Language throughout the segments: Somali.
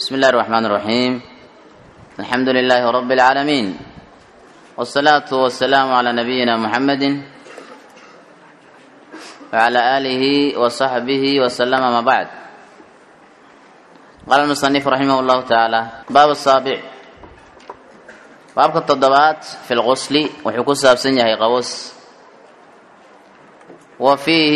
بسم الله الرحمن الرحيم الحمد لله رب العالمين والصلاة والسلام على نبينا محمد وعلى آله وصحبه وسلم ما بعد قال المصنف رحمه الله تعالى باب السابع باب التضبات في الغسل وحكو سابسن يهي قوس وفيه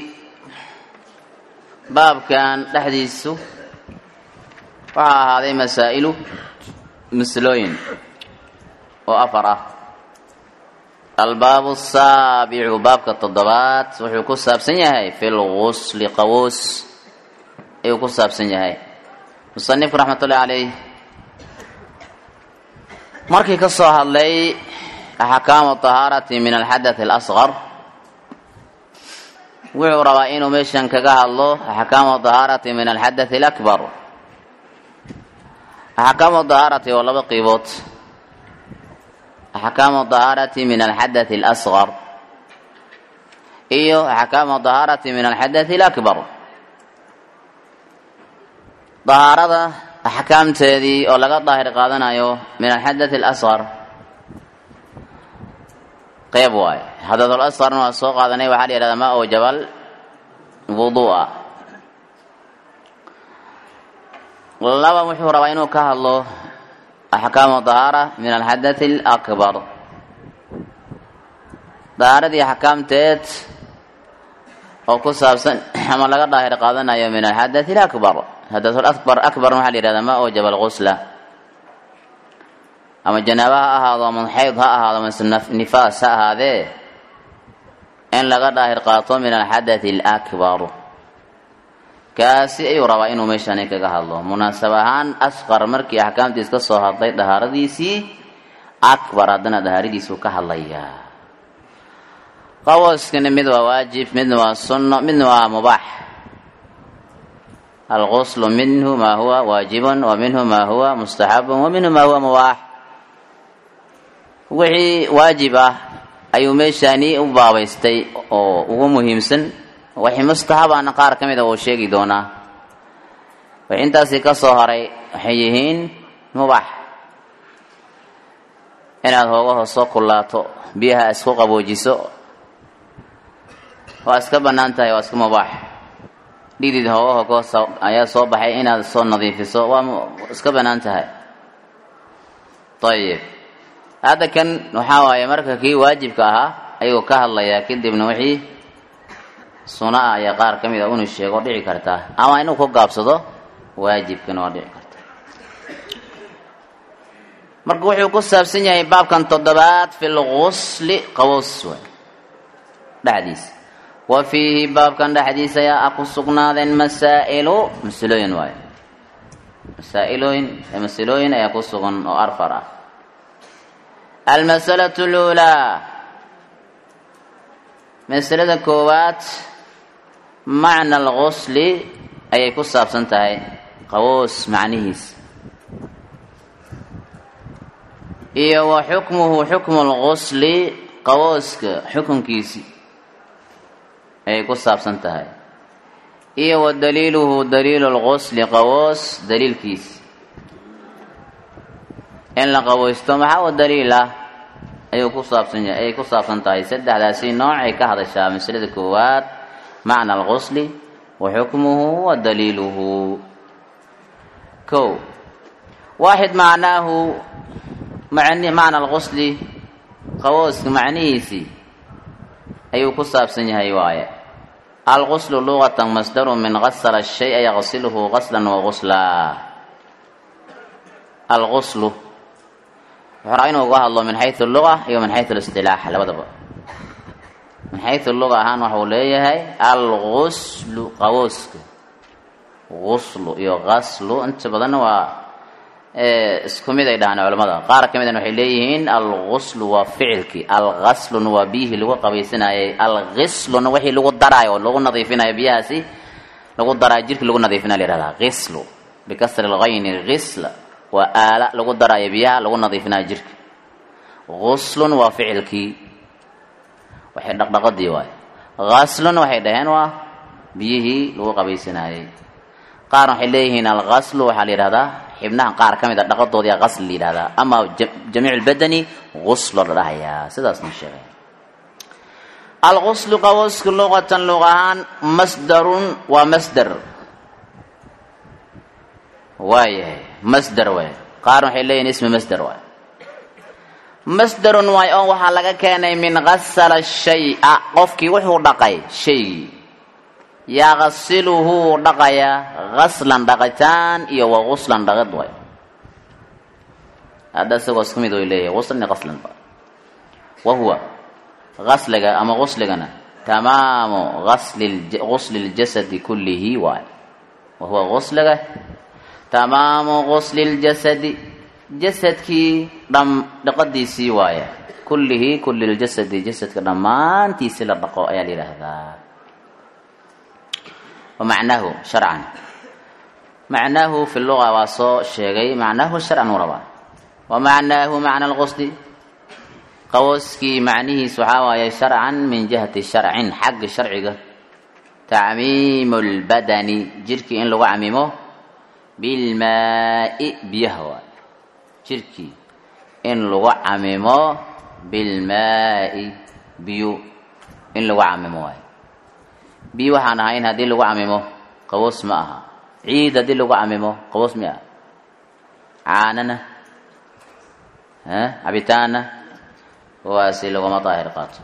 باب كان لحديثه waxaa ahaaday masaa'ilu maslooyin oo afar ah albaabu asaabicu baabka toddobaad wuxuu ku saabsan yahay fi lgusli qawoos ayuu ku saabsan yahay musanifku raxmatullahi caleyh markii ka soo hadlay axkaamu tahaarati min alxadath alasqar wuxuu rabaa inuu meeshan kaga hadlo axkaamu tahaarati min alxadath alakbar axkaamu dahaarati waa laba qiibood axkaamu dahaarati min alxadath alasqar iyo axkaamu dahaarati min alxadath alakbar dahaarada axkaamteedii oo laga daahir qaadanayo min alxadath alasqar qeyb waayo xadath alasqarna waa soo qaadanay waxaa la yihahdaa ma oo jabal wudu'a laba wuxuu rabaa inuu ka hadlo axkaamu dahaara min alxadath alakbar dahaaradii axkaamteed oo ku saabsan ama laga daahir qaadanayo min alxadath alakbar xadath akbar akbarna waxaa la yihahdaa ma oo jabal gusla ama janaaba ha ahaado ama xayd ha ahaado ama nifaas ha ahaadee in laga daahir qaato min alxadath alakbar kaasi ayuu rabaa inuu meeshani kaga hadlo munaasab ahaan asqar markii axkaamtiis ka soo hadlay dahaaradiisii akbar haddana dahaaradiisuu ka hadlayaa qawooskana mid waa waajib midna waa sunno midna waa mubaax alguslu minhu maa huwa waajibun wa minhu maa huwa mustaxabun wa minhu maa huwa mubaax wixii waajib ah ayuu meeshani u baabaystay oo ugu muhiimsan waxay mustaxabaana qaar ka mida uu sheegi doonaa wax intaasii ka soo haray waxay yihiin mubax inaad hoogaho soo kullaato biyaha isku qaboojiso waa iska bannaan tahay waa iska mubaax dhidid hoogaho koos ayaa soo baxay inaad soo nadiifiso waa iska bannaan tahay ayib hadda kan waxaa waaye marka kii waajibka ahaa ayuu ka hadlayaa kadibna wixii suna ah ayaa qaar ka mid a unu sheego dhici kartaa ama inuu ku gaabsado waajibkana waa dhici karta marka wuxuu ku saabsan yahay baabkan toddobaad fi lgusli qaboos waay dhexdiisa wa fiihi baabkan dhexdiisa ayaa ku sugnaadeen masaa'ilu masalooyin waay masaailooyin masalooyin ayaa ku sugan oo arfar ah almasalatu luulaa masalada koowaad macna algusli ayay ku saabsan tahay qawoos macnihiis iyo wa xukmuhu xukmu lgusli qawooska xukunkiisi ayay ku saabsan tahay iyo wa daliiluhu daliilu lgusli qawoos daliilkiisi in la qaweysto maxaa u daliil ah ayuu ku saabsan yahay ayay ku saabsan tahay saddexdaasi noocay ka hadashaa masalada koowaad macna algusli wa xukmuhu wa daliiluhu kow waaxid macnaahu macna algusli qawooska macnihiisii ayuu ku saabsan yahay waaye alguslu luqatan masdaru min gasala shaya yaqsiluhu gaslan wa guslaa alguslu wuxuu rabaa inuu uga hadlo min xayu luga iyo min xayu listilaax labadaba min xayu luga ahaan waxuu leeyahay alguslu qawooska guslu iyo gaslu inta badanna waa isku mid ay dhahaan culamada qaar ka midana waxay leeyihiin alguslu waa ficilkii algasluna waa biyihii lagu qabaysanayay algisluna wixii lagu daraayo oo lagu nadiifinayo biyahaasi lagu daraayo jirkii lagu nadiifinaya la yihahdaa gislu bikasri lgayni gisla waa aala lagu daraayo biyaha lagu nadiifinayo jirka guslun waa ficilkii waxay dhaqdhaqadii waay ghaslun waxay dhaheen waa biyihii lagu qabaysanayey qaarna waxay leeyihiin alqaslu waxaa la yidhahdaa xibnaha qaar ka mid a dhaqadoodii qasl la yidhahdaa ama jamiic lbadani guslo la dhahayaa sidaasna sheegay alguslu qawosku luqatan luq ahaan masdarun waa masder waayahay masder waay qaarna waxay leeyihin ismi masder waay masderun waay oo waxaa laga keenay min gasala shay-a qofkii wuxuu dhaqay shaygii yaqsiluhu wuu dhaqayaa gaslan dhaqitaan iyo wa guslan dhaqid waay hadda isagoo isku mid way leeyahay guslan iyo gaslanba wa huwa gasliga ama gusligana tamaamu gasli gusli ljasadi kullihi waay wa huwa gusliga tamaamu gusli ljasadi jasadkii dham dhaqadiisii waaya kullihi kulli ljasadi jasadka dhammaantiisi la dhaqo ayaa la yidhaahdaa wa macnaahu sharcan macnaahu fi luga waa soo sheegay macnaahu sharcan uu rabaa wa macnaahu macna lqusdi qawooskii macnihiis waxaa waaye sharcan min jihati sharcin xagga sharciga tacmiimu lbadani jirhkii in lagu camimo bilmaai biyaha waay jirhkii in lagu camimo bilmaai biyo in lagu camimo waay biyo waxaan ahayn haddii lagu camimo qaboos ma aha ciid haddii lagu camimo qaboos mi aha caanana cabitaana kuwaasi laguma daahir qaato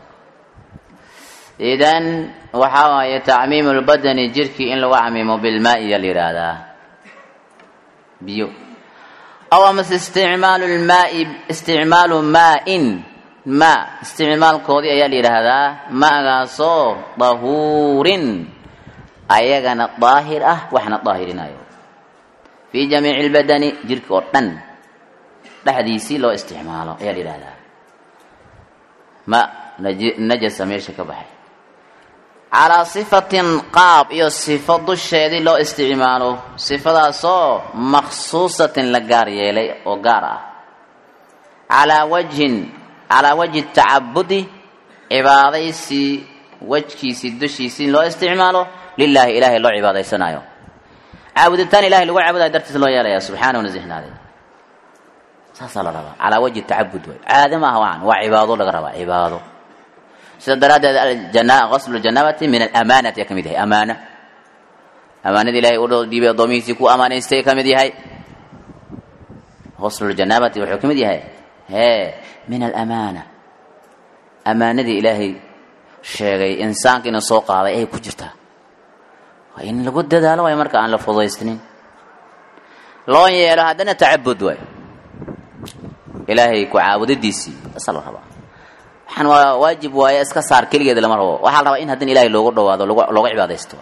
idan waxaa waaye tacmiimu lbadani jirhkii in lagu camimo bilmaai yaa la yidhaahdaa biyo aw amase isticmaalu lmaai isticmaalu maa-in maa isticmaalkoodii ayaa la yidhaahdaa maagaasoo dahuurin ayagana daahir ah waxna daahirinayo fii jamiici lbadani jirka oo dhan dhexdiisii loo isticmaalo ayaa la yidhahdaa ma najasa meesha ka baxay calaa sifatin qaab iyo sifo dusheedii loo isticmaalo sifadaasoo maksuusatin la gaar yeelay oo gaar ah calaa wajhin calaa wajhi tacabudi cibaadaysii wejkiisii dushiisii loo isticmaalo lilaahi ilaahay loo cibaadaysanayo caabuditaan ilahay lagu caabudayo dartiis loo yeelaya subxaana wanazihnaaday saasaa la rabaa calaa wajhi tacabud way caade maaha waan waa cibaado laga rabaa cibaado sida daraaddeed qaslu janaabati min alamaanati ayaa ka mid yahay amaana amaanada ilahay u dhiibay addoomihiisii ku amaanaystay ka mid yahay qaslujanaabati wuxuu ka mid yahay hee min alamaana amaanadii ilaahay sheegay insaanka inuu soo qaaday ayay ku jirtaa waa in lagu dadaalo waay marka aan la fudaysnin loo yeelo haddana tacabud waay ilaahay ku caabudadiisii asaa la rabaa waxaan waa waajib waaye iska saar keligeeda lama rabo waxaa la rabaa in haddana ilaahay loogu dhawaado looga cibaadaysto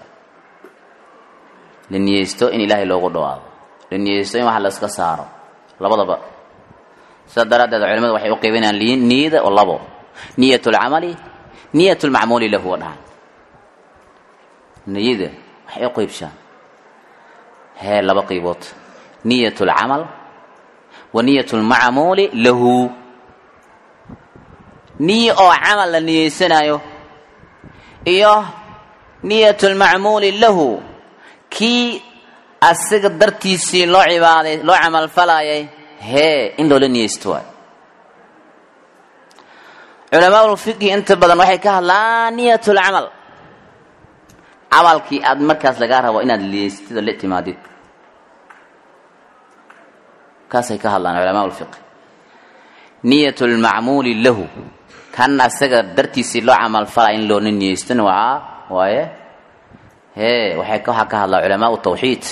la niyeysto in ilaahay loogu dhawaado la niyeysto in wax la iska saaro labadaba sidaa daraaddeed culimadu waxay u qaybinayaan niyada oo labo niyat lcamali niyat lmacmuuli lahu wa dhahan niyada waxay u qaybshaan hee laba qaybood niyat lcamal wa niyat lmacmuuli lahu niyo oo camal la niyeysanayo iyo niyat lmacmuuli lahu kii asiga dartiisii loo cibaaday loo camal falayay hee in loola niyeysto waay culamaa fiqhi inta badan waxay ka hadlaan niyat lcamal camalkii aad markaas lagaa rabo inaad niyeystid oo la timaadid kaasay ka hadlaan culamaa lfiqhi niyat lmacmuuli lahu kan asaga dartiisii loo camal falaya in loona niyeystona waa waaye hee waxay waxaa ka hadlaa culamaa tawxiid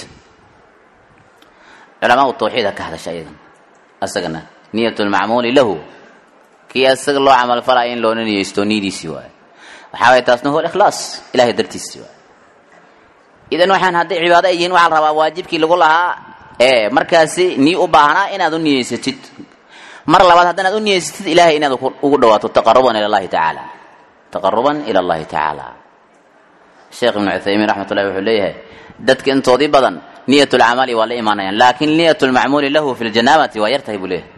culamaa tawxiid ha ka hadasha iyadan asagana niyat lmacmuuli lahu kii asaga loo camal falaya in loona niyeysto niyadiisii waaye waxaa waye taasna huwa ikhlaas ilahay dartiisii waaye idan waxaan hadday cibaado ay yihiin waxaa la rabaa waajibkii lagu lahaa ee markaasi nii u baahnaa inaad u niyeysatid mar labaad haddanaad u niyeysatid ilahay inaad ugu dhawaato taqaruban ila llahi tacaala taqaruban ila allahi tacaala sheekh ibnu cuthaymiin raxmat ullahi wuxuu leeyahay dadka intoodii badan niyat lcamali waa la imaanayaan laakin niyat lmacmuuli lahu fi ljanaabati waa yartahay buu leeyahay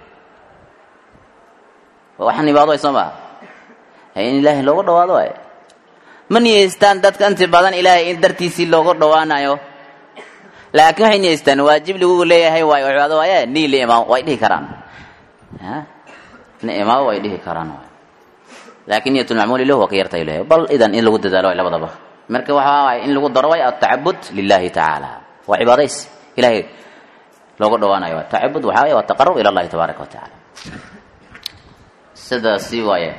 waxaan ibaado soo maha in ilaahay loogu dhawaado waay ma niyeystaan dadka inti badan ilaahay in dartiisii loogu dhawaanayo laakiin waxay niyeystaan waajib lagu leeyahay waayo cibaado waaye nii la imaamo way dhihi karaan ni imaamo way dhihi karaan waay laakiin niyat lmacmuuli lahu waa ka yartay leeyahay bal idan in lagu dadaalo way labadaba marka waxaa waay in lagu daro way atacabud lilahi tacaala waa cibaadays ilahay looga dhawaanayo waa tacabud waxaa waye waa taqarub ila allahi tabaaraka wa tacaala sidaasi waaye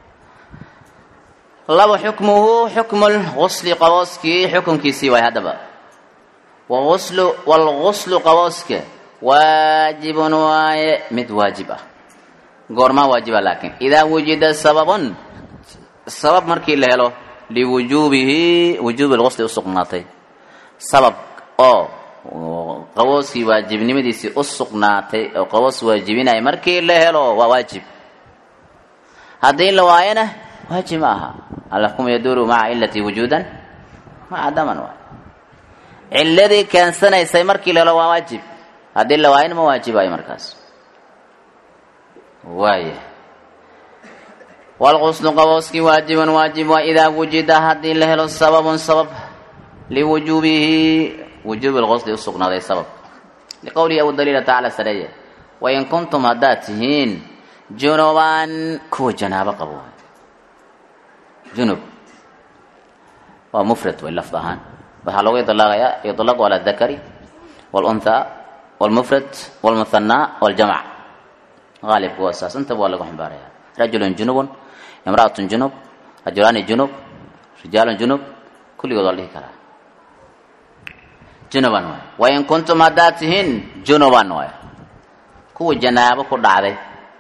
laba xukmuhu xukmu lgusli qabooskii xukunkiisii waay haddaba waguslu walguslu qabooska waajibun waaye mid waajib ah goormaa waajiba laakiin idaa wujida sababun sabab markii la helo liwujuubihi wujuubi lgusli usugnaatay sabab oo qabooskii waajibnimadiisii u sugnaatay oo qaboos waajibinaya markii la helo waa waajib haddii la waayana waajib ma aha alxukmu yaduuru maca cilati wujuudan maca daman waay ciladii keensanaysay markii la helo waa waajib haddii la waayana ma waajibayo markaas waaya walquslu qabooskii waajibun waajib waa idaa wujida haddii la helo sababun sabab liwujuubihi wujuubi lqusli u sugnaaday sabab liqowlihi abu daliila tacaala sareeye wain kuntum haddaad tihiin junuban kuwa janaabo qabo junub waa mufrad way lafd ahaan waxaa loogu ilaaqayaa yuطlaqu ala dakari wاlunthaa wاlmufrad wاlmuhanaa wاljamc qaalibka waa saas intaba waa lagu ximbaaraya rajulun junubun imra'atun junub rajulaani junub rijaalun junub kulligood waa la dhihi karaa junuban waay wain kuntum haddaad tihiin junuban waay kuwa janaabo ku dhacday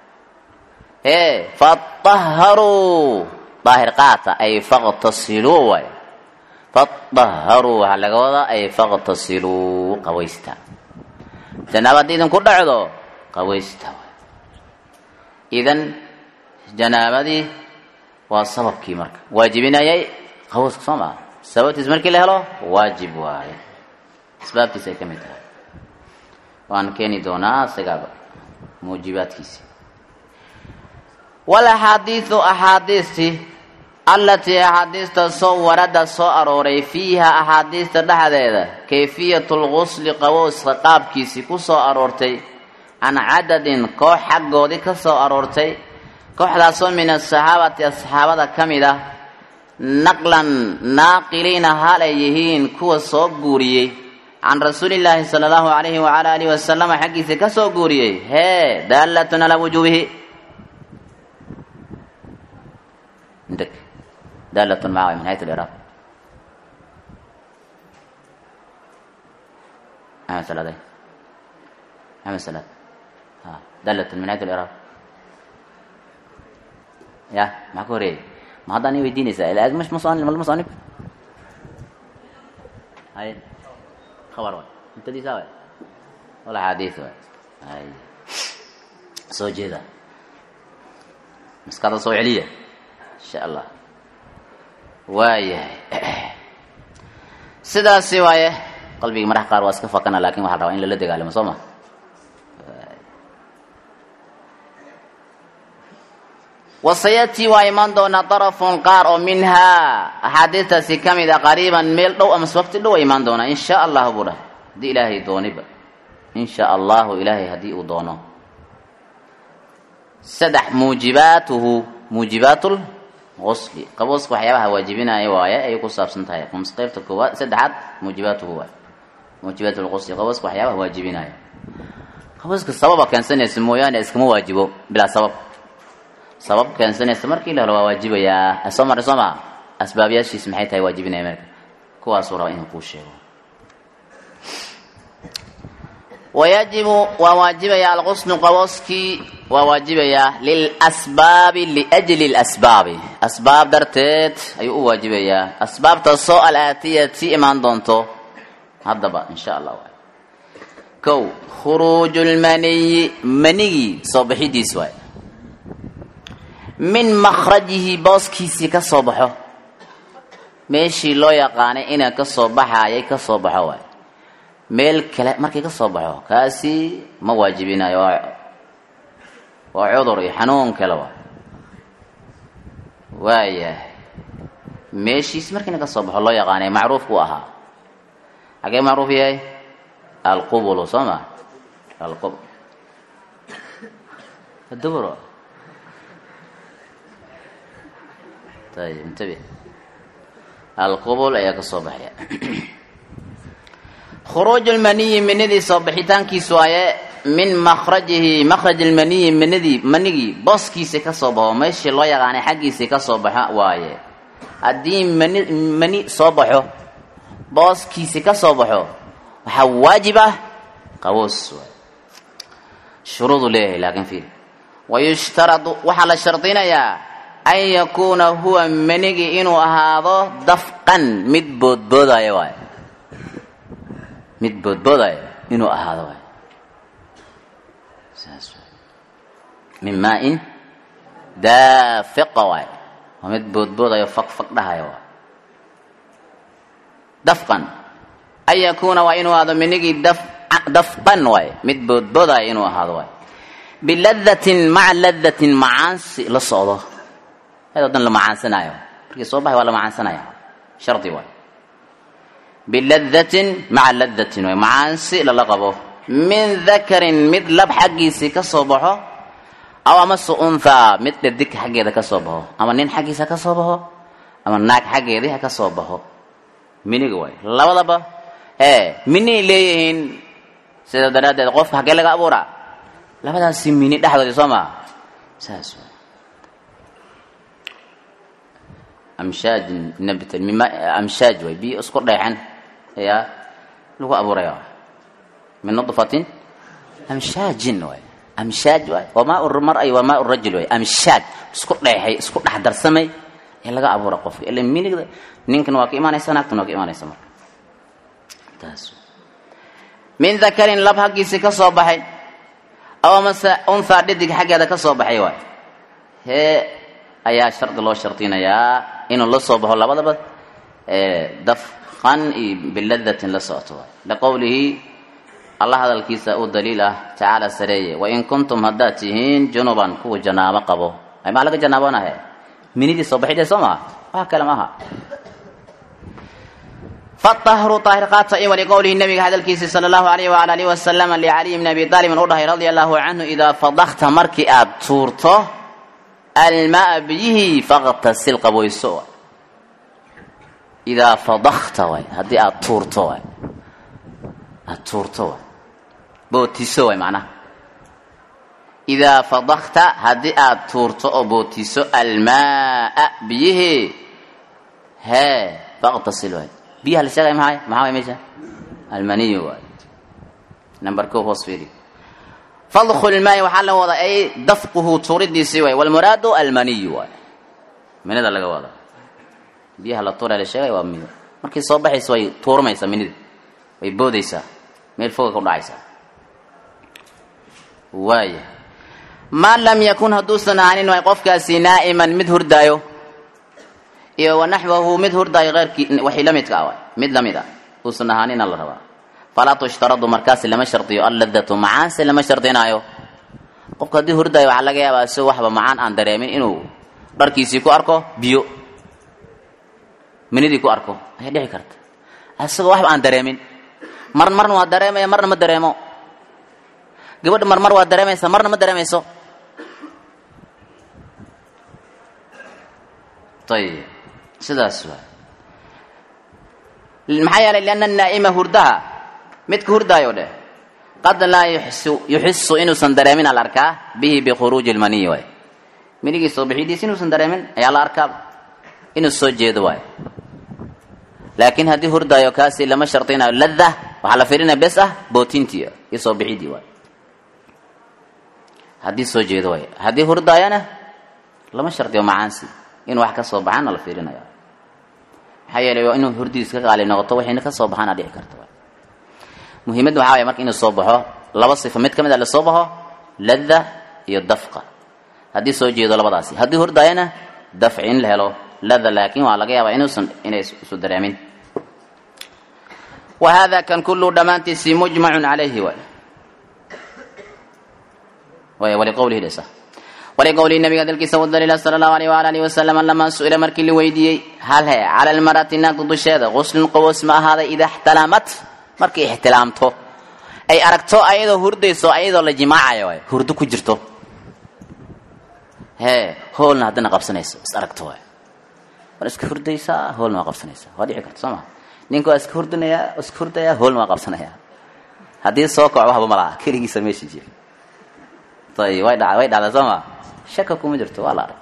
ee faطaharuu daahir qaata ay faqtasiluu waay faطaharuu waxaa laga wadaa ay faqtasiluu qawaysta janaabo haddii idinku dhacdo qawaysta waay idan janaabadii waa sababkii marka waajibinayay qawska soo maa sababtiis markii la helo waajib waaye asbaabtiis ay ka mid tahay waan keeni doonaa isagaaba muujibaadkiisi walaxaadiidu axaadiistii allatii axaadiista soo warada soo arooray fiiha axaadiista dhexdeeda kayfiyatu lgusli qabowska qaabkiisii ku soo aroortay can cadadin koox xaggoodii ka soo aroortay kooxdaasoo min asaxaabati asxaabada ka mid ah naqlan naaqiliina hal ay yihiin kuwa soo guuriyey can rasuulillaahi sala allahu calayhi wacala alihi wasalama xaggiisii ka soo guuriyey hee daalatun calaa wujuubihi عندك دالة معه من حيث الإعراب أعمل سلاد أعمل سلاد ها دالة من حيث الإعراب يا ما كوري ما هذا أنا يديني سائل مش مصانف ولا مصانف هاي خبر واحد أنت دي ساوي ولا حديث واحد هاي سو جيدا مسكرة سو عليه insha allah waayahay sidaasi waaye qalbigii marax qaar waa iska fakana lakin waxaa rabaa in lala dagaalamo soo ma wasayatii waa imaan doonaa darafun qaar oo minhaa axaadiistaasi ka mid a qariiban meel dhow amase waqti dhow a imaan doonaa in sha allahu buu dhah haddii ilaahay dooniba in sha allahu ilaahay haddii uu doono saddex muujibaatuhu muujibaatu usli qabooska waxyaabaha waajibinaya waaye ayay ku saabsan tahay ms qaybta koowaad saddexaad muujibaatuhu waay muujibaat lqusli qabooska waxyaabaha waajibinaya qabooska sababa keensanaysa mooyaane iskama waajibo bilaa sabab sabab keensanaysa markii la helo waa waajibayaa soo maray soo maa asbaabyaashiis maxay tahay waajibinaya marka kuwaasuu raba inuu kuu sheego wayajibu waa waajibaya alqusnu qabooskii waa waajibayaa lilasbaabi liajli lasbaabi asbaab darteed ayuu u waajibayaa asbaabtaasoo alaatiyati imaan doonto haddaba insha allah waay kow khuruuju lmaniyi manigii soo bixidiis waay min makhrajihi booskiisii ka soo baxo meeshii loo yaqaanay inaa ka soo baxaayay ka soo baxo waay meel kale markii ka soo baxo kaasi ma waajibinayo waa waa cudur iyo xanuun kale waa waayahay meeshiis markiina ka soo baxo loo yaqaanay macruuf ku ahaa xagee macruuf yahay alqubulu soo ma alqub الدبر طيب انتبه القبول ayaa ka soo baxaya خروج المني مندي soo bixitaankiisu waaye min makhrajihi makhraj almaniyi manidii manigii booskiisa ka soo baxo meeshii loo yaqaanay xaggiisii ka soo baxa waaye haddii mani mani soo baxo booskiisi ka soo baxo waxaa waajib ah qaboos waay shuruudu leeyahay laakiin fiil wayushtaradu waxaa la shardinayaa an yakuuna huwa manigi inuu ahaado dafqan mid boodboodaya waay mid boodboodaya inuu ahaado waay saas waay min maa-in daafiqa waay waa mid boodboodayo faq faq dhahaya waay dafqan an yakuuna waa inuu ahaado manigii daf dafqan waay mid boodboodaya inuu ahaado waay biladatin maca ladatin macaansi la socdo ayadoo dan la macaansanaayo markii soo baxay waa la macaansanaya shardi waay biladatin maca ladatin waay macaansi lala qabo min dakarin mid lab xaggiisii ka soo baxo aw amase unthaa mid dhadig xaggeeda ka soo baxo ama nin xaggiisa ka soo baxo ama naag xaggeedii ha ka soo baxo miniga waay labadaba ee minay leeyihiin sida daraaddeed qofka haggee laga abuuraa labadaasi mini dhexdoodii soo maa saas waay amshaajin nabtan mima amshaaj waay biyo isku dheexan ayaa lagu abuuraya min nudfatin amshaajin waay amshaaj waay wamaa mar-ay wamaa rajul waay amshaaj isku dheexay isku dhex darsamay ee laga abuura qofka ila minigda ninkan waa ka imaanaysa naagtan waa ka imaanaysa marka taas min dakarin lab haggiisii ka soo baxay aw amase unthaa dhidig xaggeeda ka soo baxay waay hee ayaa shardi loo shardinayaa inuu la soo baxo labadaba dafqan iyo biladatin la socoto waay liqowlihi allah hadalkiisa uu daliil ah tacaala sareeye wain kuntum haddaad tihiin junuban kuwa janaabo qabo ay maa laga janaabonahe minidii soo baxidee soo maha wax kale maaha فطهروا طاهر قاطع ولقوله النبي هذا الكيس صلى الله عليه وعلى اله وسلم لعلي بن ابي طالب رضي رضي الله عنه اذا فضخت مركي اب تورته الماء به فاغتسل قبويسو اذا فضخت واي هدي اب تورته واي اب تورته واي بوتيسو واي معناه إذا فضخت هدي اب تورته او بوتيسو الماء به ها فاغتسل واي biyaha la sheegay maxay maxaa way meesha almaniyu waay number ko hoos fiiri fadkhul ilmaa'i waxaa la wadaa ay dafquhu tuuridiisii waay walmuraadu almaniyu waay minida laga wada biyaha la tuura la sheegay waa mino markii soo baxaysa way tuurmaysaa minida way boodaysaa meel foga ku dhacaysaa waaya maa lam yakun hadduusan ahaanin waay qofkaasi naa'iman mid hurdaayo iyo wanaxwahu mid hurdaayo eyrkii waxay la midka ah mid lamid ah uusan ahaanina la rabaa falaa tushtaradu markaasi lama shardiyo alladatu macaanse lama shardinaayo qofka haddii hurdaayo waxaa laga yaabaa si waxba macaan aan dareemin inuu dharkiisii ku arko biyo minidii ku arko ayay dhici karta isagoo waxba aan dareemin mar marna waa dareemaya marna ma dareemo gabadha marmar waa dareemaysa marna ma dareemayso ayib sidaas waay maxaa yeelay lianna naa'ima hurdaha midka hurdaayo dheh qad laa yuxsu yuxisu inuusan dareemin al arkaa bihi bikhuruuji lmaniyi waay minigii soo bixidiis inuusan dareemin ayaa la arkaa inuu soo jeedo waay laakiin haddii hurdaayo kaasi lama shardinayo ladda waxaa la firinaya bes ah bootintii iyo soo bixidii waay haddii soo jeedo waay haddii hurdaayana lama shardiyo macaansi in wax ka soo baxaana la fiirinaya maxaa yeelay waa inuu hurdiis ka qaali noqoto waxayna ka soo baxaana dhici karta muhiimadda waxaa waaya marka inuu soo baxo laba sifo mid ka mid a lasoo baxo ladda iyo dafqa haddii soo jeedo labadaasi haddii hurdaayana dafci in la helo ladda laakiin waa laga yaabaa inuusan inay isu dareemin wa hada kan kullu dhammaantiisii mujmacun calayhi waay waay waliqowlihi dhesa wliqowlihi nabiga hadalkiisa wadaliila sala allahu alayh waala alihi wasalam lamaa su-ila markii la weydiiyey hal he cala almarati naagta dusheeda guslun qaboos ma ahaaday ida ixtalamat markay ixtilaamto ay aragto ayadoo hurdayso ayadoo la jimaacayo waay hurdo ku jirto hee hoolna haddana qabsanayso is aragto waay war iska hurdaysaa hoolna waa qabsanaysaa waa dhici karta soo maa ninka waa iska hurdinayaa iska hurdayaa hoolna waa qabsanayaa haddii soo kaco waxba malaha keligiisa meesha jira ayib way dha way dhacdaa soo maa shaka kuma jirto waa la arag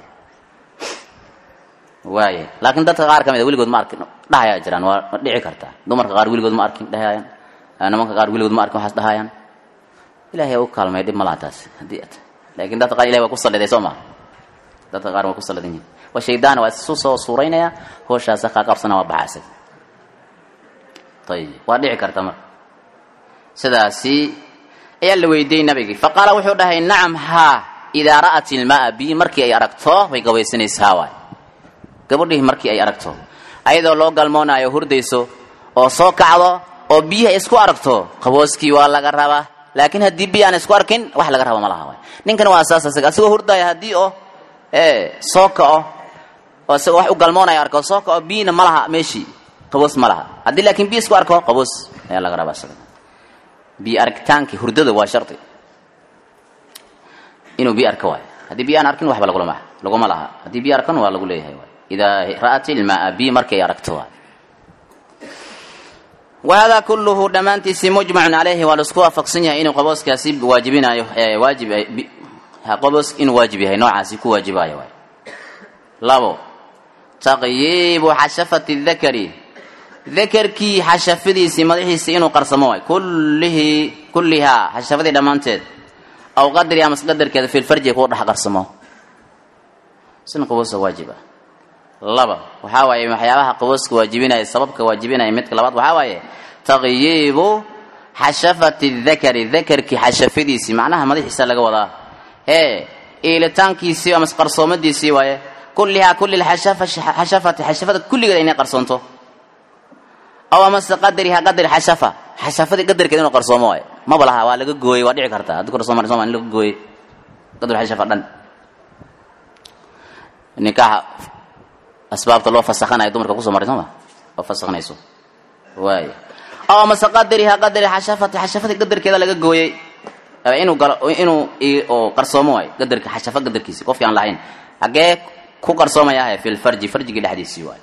waaya laakiin dadka qaar ka mid a weligood ma arkin dhahayaa jiraan waa dhici kartaa dumarka qaar weligood ma arkin dhahayaan nimanka qaar weligood ma arkin waxaas dhahayaan ilahay u kaalmay dhib malaha taas haddii at laakiin dadka qaar ilahay waa ku salliday soo maa dadka qaar waa ku sallidan yihin waa shaydaana waa isu soo suuraynaya hooshaasa kaa qabsana waa baxa isaga ayib waa dhici karta marka sidaasi ayaa la weydiiyey nabigii faqaala wuxuu dhahay nacam haa idaa ra'at ilmaa bi markii ay aragto way gabaysanaysaa waay gabadhii markii ay aragto ayadoo loo galmoonaayo hurdayso oo soo kacdo oo biyihi ay isku aragto qabooskii waa laga rabaa laakiin haddii biyi aan isku arkin wax laga raba ma laha waay ninkan waa saas isaga asigoo hurdaya haddii oo ee soo kaco oo isagoo wax u galmoonaya arko soo kaco biyina ma laha meeshii qaboos ma laha haddii laakiin biyi isku arko qaboos ayaa laga rabaa isaga biyo aragitaankii hurdada waa shardi inuu biyo arko waay haddii biyo aan arkin waxba lagulama laguma laha haddii biyo arkan waa lagu leeyahay waay idaa ra'at ilmaa biyo markay aragto waay wahada kulluhu dhammaantiisii mujmacun calayhi waa laisku waafaqsan yahay inuu qabooskaasi waajibinayo waajib qaboos inuu waajib yahay noocaasi ku waajibayo waay labo taqyiibu xashafati dakari dakarkii xashafadiisii madaxiisii inuu qarsamo waay kullihii kullihaa xashafadii dhammaanteed aw qadri amas qadarkeeda filfarji kuu dhex qarsamo sina qaboosa waajib ah laba waxaa waaye waxyaabaha qabooska waajibinaya sababka waajibinaya midka labaad waxaa waaye taqyiibu xashafati dakari dakarkii xashafadiisii macnaha madaxiisa laga wadaa hee iilitaankiisii amas qarsoomadiisii waaye kullihaa kulli xashafati xashafada kulligeed inay qarsoonto aw amase qadriha qadri xashafa xashafadii qadarkeed inuu qarsoomo waaye maba laha waa laga gooyey waa dhici karta haddii qarsoomo soma in laga gooyey qadri xashafa dhan nikaaxa asbaabta loo fasakhanayo dumarka kusoo maray sooma oo fasakhnayso waay aw amase qadriha qadri xashafati xashafadii qadarkeeda laga gooyey inuu galo inuu oo qarsoomo waayo qadarka xashafa qadarkiisi qofkii aan lahayn hagee ku qarsoomayahe fi lfarji farjigii dhexdiisii waayo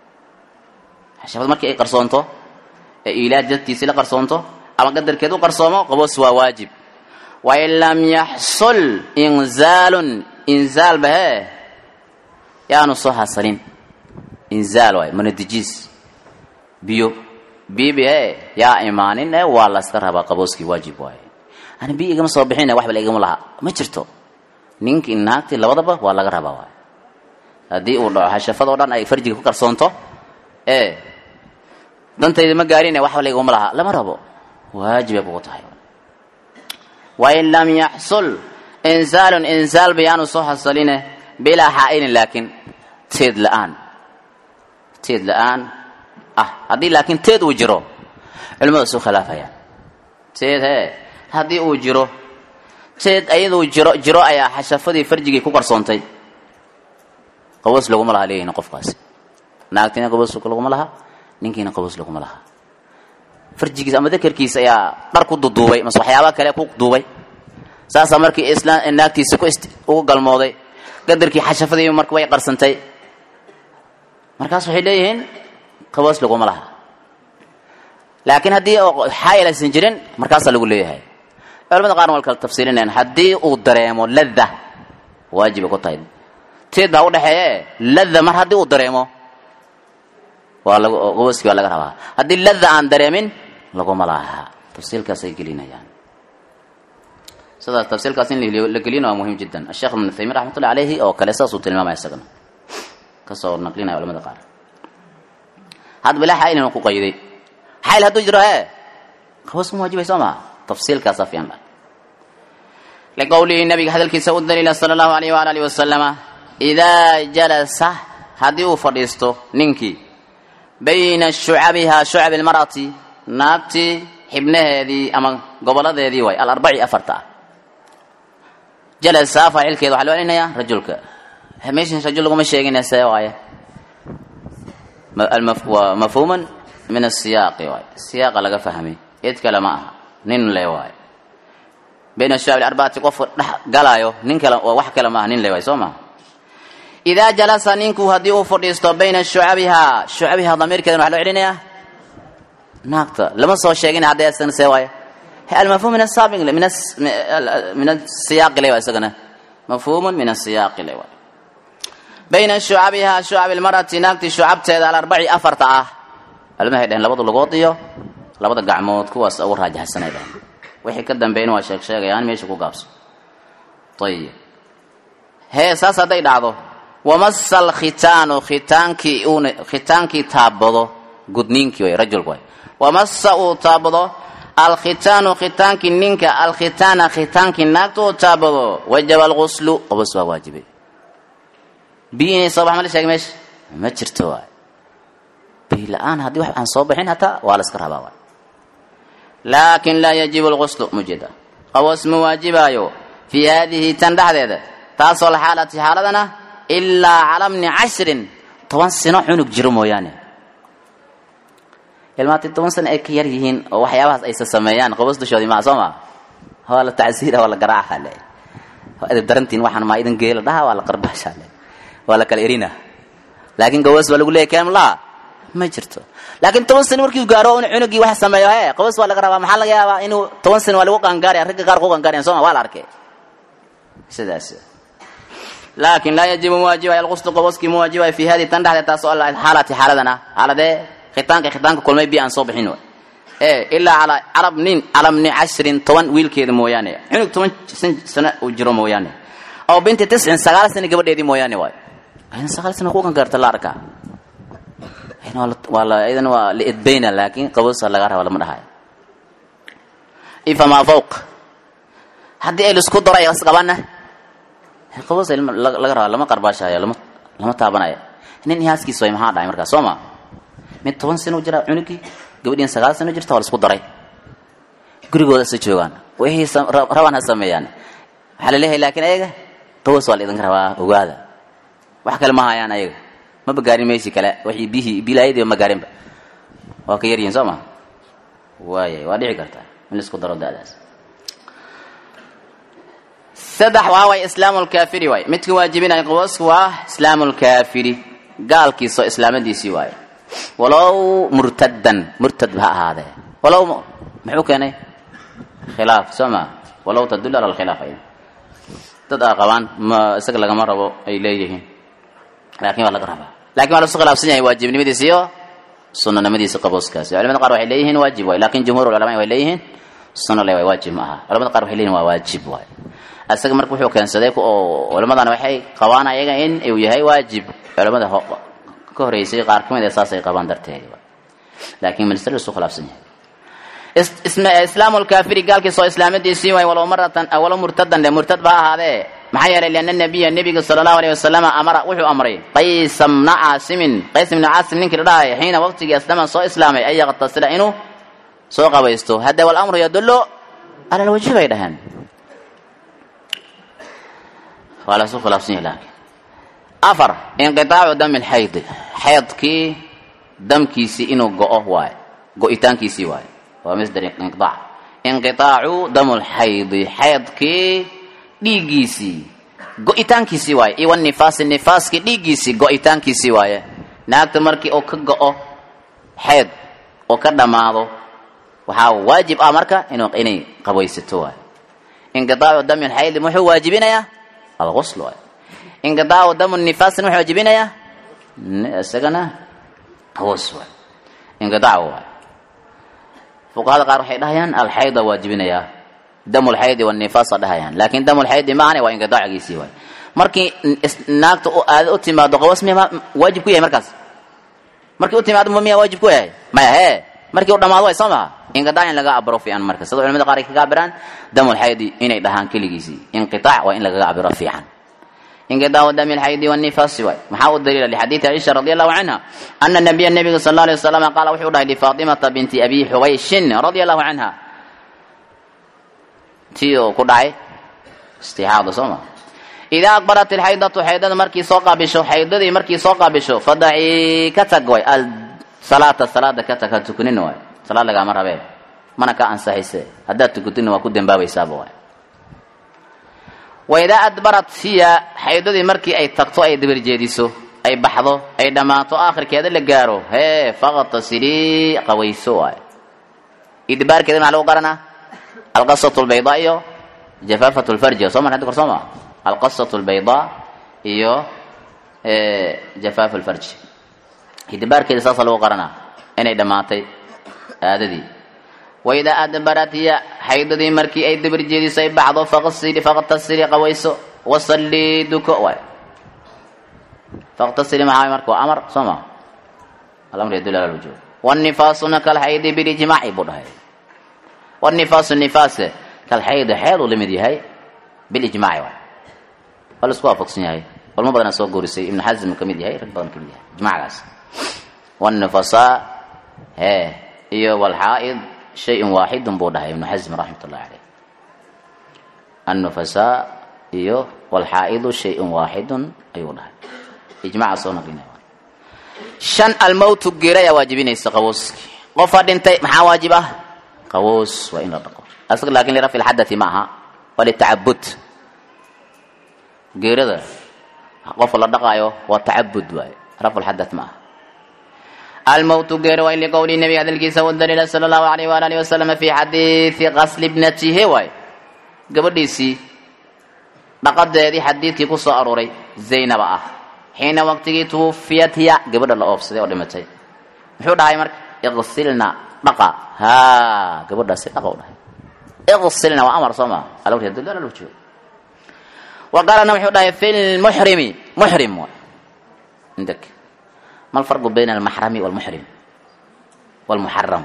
xashafad markii ay qarsoonto ee ilaaj dadkiisii la qarsoonto ama qadarkeed u qarsoomo qaboos waa waajib wain lam yaxsul inzaalun inzaal bahee yaanu soo hasalin inzaal waayo manadijiis biyo bibi e yaa imaanin e waa layska rabaa qabooskii waajib waaye ani biyo igama soo bixin waxba la igama laha ma jirto ninkii naagtii labadaba waa laga rabaa waay haddii uu dhaco xashafadoo dhan ay farjiga ku qarsoonto ee dantayda ma gaarine waxba la igama laha lama rabo waajibay kugu tahay wain lam yaxsul insaalun insaal bayaanu soo hasaline bilaa xaa'ilin laakiin teed la-aan teed la-aan ah haddii laakiin teed uu jiro culimadu isu khilaafayaan teed hee haddii uu jiro teed ayaduu jiro jiro ayaa xashafadii farjigii ku qarsoontay qaboos laguma laha leeyihin qofkaasi naagtiina qaboos laguma laha ninkiina qaboos laguma laha farjigiis ama dakarkiis ayaa dhar ku duduubay mase waxyaaba kale ku duubay saasaa markii islaan naagtiisi ku ugu galmooday qadarkii xashafadii marka way qarsantay markaas waxay leeyihiin qaboos laguma laha laakiin haddii xaayil aysan jirin markaasaa lagu leeyahay culamada qaarna waa kala tafsiilinayaan haddii uu dareemo ladda waajibay ku tahay teed baa udhexeeye ladda mar haddii uu dareemo waa lag qabooskii waa laga rabaa haddii ladda aan dareemin laguma laha tafsiilkaasay gelinayaan sidaas tafsiilkaas in la gelina waa muhiim jiddan asheekh ibnu taymiin raxmatullahi caleyhi oo kale saasuu tilmaamaya isagana kasoo naqlinaya culamada qaar hadda bilaa xaayil inuu ku qayday xayl hadduu jiro hee qaboos ma waajibay soo maha tafsiilkaasaa fiican la liqowlihi nabiga hadalkiisa u daliila sala allahu alayh waala alihi wasalama idaa jalasa haddii uu fadhiisto ninkii bayna shucabihaa shucabi almar'ati naagtii xibnaheedii ama goboladeedii waay alarbaci afarta ah jalasa faacilkeeda waxaa loo celinayaa rajulka meeshan rajul laguma sheegin see waaye waa mafhuuman min asiyaaqi waay siyaaqa laga fahmay cid kale ma aha nin le waayo bayna shucab arbacati qofka dhex galaayo nin kale waa wax kale maaha nin le waayo soo maha idaa jalasa ninku haddii uu fadhiisto bayna shucabihaa shucabihaa damiirkeedan waxa loo celinayaa naagta lama soo sheegin haddee isagana see waayo almafhum min asaabiq min min asiyaaqi le waa isagana mafhuumun min asiyaaqi le waayo bayna shucabihaa shucab ilmarati naagtii shucabteeda alarbaci afarta ah almahay dhaheen labada lugood iyo labada gacmood kuwaas ugu raajaxsanay dhaheen wixii ka dambeeyna waa sheeg sheegayaan meesha ku gaabso ayib hee saas hadday dhacdo wamasa alkhitaanu khitaankii uuna khitaankii taabado gudniinkii way rajulku way wamasa uu taabado alkhitaanu khitaankii ninka alkhitaana khitaankii naagta uu taabado wajaba alguslu qobos waa waajibay biyo inay soo bax ma la sheegay meesha ma jirto waay biyo la-aan haddii wax aan soo baxin hataa waa la iska rabaa waay laakin laa yajibu alguslu mujeeda qobos ma waajibaayo fii haadihi tan dhexdeeda taasoo lxaalati xaaladana ilaa cala bni cashrin toban sano cunug jiro mooyaane ilmaatay toban sano ay ka yar yihiin oo waxyaabahaas aysa sameeyaan qobos dushoodii maa soo maa waa la tacsiira waa la garaaca le waa idin darantiin waxaan maa idin geela dhaha waa la qarbaasha le waa la kala erina laakiin gobos baa lagu leeyay keem laha ma jirto laakiin toban sano markii gaaro in cunugii wax sameeyo he qobos waa laga rabaa maxaa laga yaabaa inuu toban sano waa lagu qaangaaraya ragga qaar ku qaangaarayan soo ma waa la arkay sidaas laakin laa yajibu muwaajibay alquslu qoboskii muwaajibay fi hadi tan dhexdeed taas oo xaalati xaaladana xaaladee khitaanka khitaanka kulmay bi aan soo bixin way ee ilaa calaa carab nin calab ni cashrin toban wiilkeeda mooyaane cunug toban sano uu jiro mooyaane aw binti tiscin sagaal sano gabadheedii mooyaane waay ayna sagaal sano ku gangaarta la arkaa waa la idan waa la edbayna laakiin qabosa laga raba lama dhahayo ifamaa fawq haddii ay laisku daro ay isqabana qabos laga rabaa lama qarbaashaayo lama lama taabanayo nin ihaaskiis way maxaa dhahay markaas soo ma mid toban sano jira cunugii gabadhiin sagaal sano jirta waa la isku daray gurigooda isa joogaan wixii rabaan ha sameeyaan waxaa la leeyahay laakiin ayaga qabos waa la idinka rabaa ogaada wax kale ma hayaan ayaga maba gaarin meeshii kale wixii bihii bilaayadii ma gaarinba waa ka yaryihin soo ma waayay waa dhici kartaa in la isku daro da'daas saddex waa way islaamu lkaafiri waay midka waajibinaya qaboosku waa islaamu lkaafiri gaalkiisoo islaamadiisii waaye walow murtadan murtad ha ahaadee walow muxuu keenay khilaaf soo ma walow tadul ala lkhilaaf ay dad aa qabaan ma isaga lagama rabo ay leeyihiin laakiin waa laga rabaa lakin waa lasu khilaafsan yahay waajibnimadiisa iyo sunanimadiisa qabooskaasi culamada qaar waxay leeyihiin waajib waay lakin jumhur culama way leeyihiin suno le waay waajib ma aha culamada qaar waxay leeyihin waa waajib waay isaga marka wuxuu keensaday oo culammadana waxay qabaan ayaga in uu yahay waajib culamada ka horeysay qaar kamid ee saasay qabaan darteed laakiin minister isu khilaafsan yahay islaamu lkaafiri gaalkiisoo islaamadiisii waay walow maratan walow murtadan le murtad ba ahaadee maxaa yeelay liana nabiya nebiga sala allahu alayh wasalam amara wuxuu amray qaysa mna caasimin qays ibna caasim ninkii la dhahay xiina waqtigii aslama soo islaamay an yaqtasila inuu soo qabaysto hadda walamru yadullu cala lwajhi bay dhaheen waa lasu khilaafsan yahi laakiin afar inqitaacu dami lxaydi xaydkii damkiisii inuu go-o waaye go-itaankiisii waaye waa masder inqiaac inqitaacu damu lxaydi xaydkii dhiiggiisii go-itaankiisii waaye iwa nifaasi nifaaskii dhiiggiisii go-itaankiisii waaye naagta markii uu ka go-o xayd oo ka dhammaado waxaa waajib ah marka inuu inay qabaysato waaye inqitaacu dami lxaydi muxuu waajibinayaa alqusl waay inqidaacu damu nifaasna wuxuu waajibinayaa isagana qus waay inqidaac waay fuqahada qaar waxay dhahayaan alxayda waajibinayaa damu lxaydi wanifaasa dhahayaan laakin damu lxaydi maahane waa inqidaacigiisii waay markii naagta aada u timaado qawas miya waajib ku yahay markaas markii u timaado miya waajib ku yahay maya hee markii u dhamaado way soo maha inqidaac in laga abiro fiican marka sida culamada qaar ay kaga cabiraan damu lxaydi inay dhahaan keligiisii inqitaac waa in lagaga cabiro fiican inqidaacu dami lxaydi wanifaasi waay maxaa u daliila lixadiidi ciisha radi allahu canha ana nabiya nabiga sal alay wasalam qaala wuxuu dhahay lifaatimata binti abi xubayshin radia allahu canha tii oo ku dhacay istixaada soo ma idaa aqbarat ilxaydatu xaydada markii soo qaabisho xaydadii markii soo qaabisho fadacii ka tag way salaata salaada ka tag ha tukunin waay salaad lagaama rabee mana ka ansaxayse haddaad tukutidna waa ku dembaabaysaaba waay waidaa adbarat hiya xaydadii markii ay tagto ay dabarjeediso ay baxdo ay dhammaato aakhirkeeda la gaaro hee faqtasilii qawayso waay idbaarkeeda maxaa lagu garanaa alqasatu lbaydaa iyo jafaafatu lfarji soo mar hadda kor soo maa alqasatu lbaydaa iyo jafaafu lfarji idbaarkeeda saasa lagu qaranaa inay dhammaatay aadadii waidaa adbarat hiya xaydadii markii ay dabar jeediso ay baxdo faqsili faqtasili qawayso wasallii duko waay faqtasili maxaa marka waa amar soo ma alamr yadul ala lwujuub wanifaasuna kalxaydi bilijmaaci buu dhahay wanifaasu nifaase kalxaydi xeed uu la mid yahay bilijmaaci waay waa la isku waafaqsan yahay culmo badanaa soo goorisay ibnu xasm ka mid yahay rag badan ka mid yahay ijmacgaas wanifasaa hee iyo walxaa'id shayun waaxidun buu dhahay ibnu xasm raxmat ullahi caleyh annufasaa iyo walxaa'idu shayun waaxidun ayuu dhahay ijmaca soo naqlinaya shan almowtu geeri ayaa waajibinaysa qawooski qofaa dhintay maxaa waajib ah qawoos waa in la dhaqo asaga laakin lirafci lxadati ma aha waa litacabud geerada qofka la dhaqaayo waa tacabud waaye rafcu lxadath ma aha almowtu geeri waa in liqowli nabi hadalkiisa u daliila sala allahu alayh waala alihi wasalam fi xadiidi qasli ibnatihi waay gabadhiisii dhaqadeedii xadiidkii ku soo aruuray zaynaba ah xiina waqtigii tuwufiyat hiya gabadha la oofsaday oo dhimatay muxuu dhahay marka iqsilna dhaqa haa gabadhaasi dhaqa u dhahay iqsilna waa amar soo maa alawr yadullu ala lwujuub wa qaalana wuxuu dhahay fi lmuxrimi muxrim waay عندك ما الفرق بين المحرم والمحرم والمحرم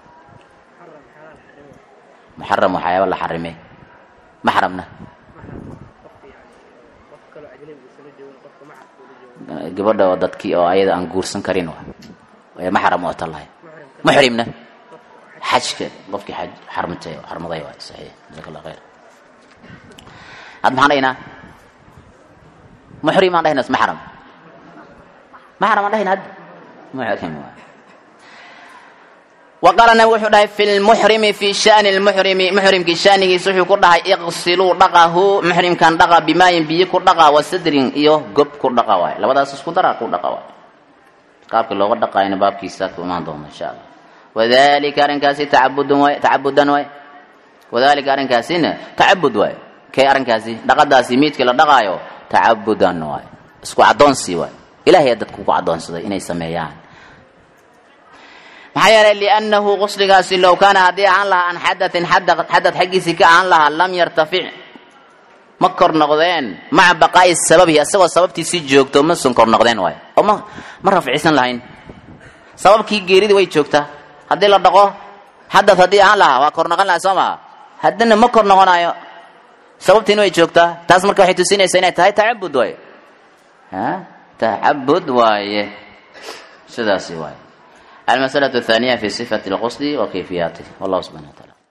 محرم وحياة ولا حرمه محرمنا gabadha oo dadkii oo ayada aan guursan karin waa maxram oo tallahay muxrimna xajka qofkii xaj xarmatay xarmaday waa saxiix jazaak allah khayr had maxaan dhahaynaa muxrim aan dhahaynaa maxram maxram aan dhahaynaa hadda muxrim waa وقال النبي وحو داي في المحرم في شأن المحرم محرم كي شأنه سوحو كو داي اغسلوا دقه محرم كان دقا بماء بي كو دقا وسدر iyo gob ku dhaqa waay labadaas isku dara ku dhaqa waay qaabka looga dhaqayna baabkiisa ku imaan doona insha Allah wadaalika arrinkaasi tacabudun waay tacabudan waay wadaalika arrinkaasina tacabud waay kay arrinkaasi dhaqadaasi miidka la dhaqaayo tacabudan waay isku adoonsi waay ilaahay dadku ku adoonsaday inay sameeyaan maxaa yeelay liannahu qusligaasi low kaana haddii ahaan lahaa an xadatin xadad xaggiisii ka ahaan lahaa lam yartafic ma kor noqdeen maca baqaa'i sababihi asagoo sababtiisii joogto ma sun kor noqdeen waay oo ma ma rafcisan lahayn sababkii geeridii way joogtaa haddii la dhaqo xadad haddii ahaan lahaa waa kor noqon lahaa soo maa haddana ma kor noqonayo sababtiina way joogtaa taas marka waxay tusinaysaa inay tahay tacabud waaye ha tacabud waaye sidaasi waaye المسألة الثانية في صفة الغسل وكيفياته والله سبحانه وتعالى